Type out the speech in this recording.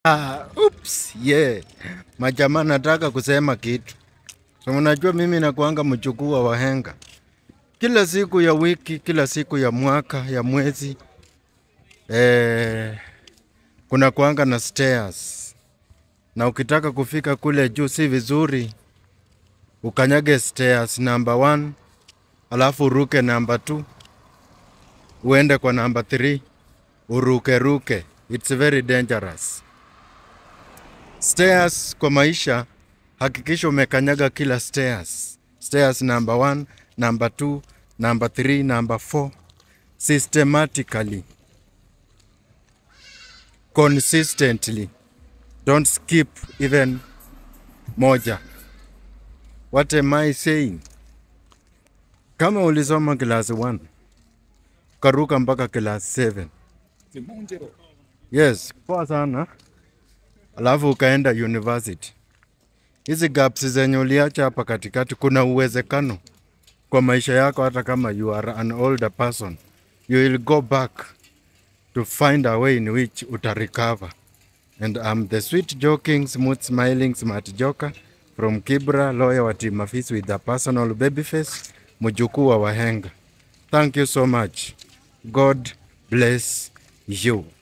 Ah, oops, yeah. Majamaa nataka kusema kitu. So unajua mimi nakuanga mjukuu wa wahenga. Kila siku ya wiki, kila siku ya mwaka, ya mwezi eh, kuna kuanga na stairs. Na ukitaka kufika kule juu si vizuri ukanyage stairs number one, alafu uruke number two, uende kwa number three, uruke ruke. It's very dangerous. Stairs kwa maisha, hakikisha umekanyaga kila stairs. Stairs number one, number two, number three, number four, systematically, consistently. Don't skip even moja. What am I saying? Kama ulisoma class 1 ukaruka mpaka class 7 yes, poa sana, alafu ukaenda university, hizi gaps zenye uliacha hapa katikati, kuna uwezekano kwa maisha yako, hata kama you are an older person, you will go back to find a way in which utarecover. And I'm the sweet joking, smooth smiling, smart joker from Kibra, lawyer wa Team Afis with a personal baby face, mjukuu wa wahenga. Thank you so much. God bless you.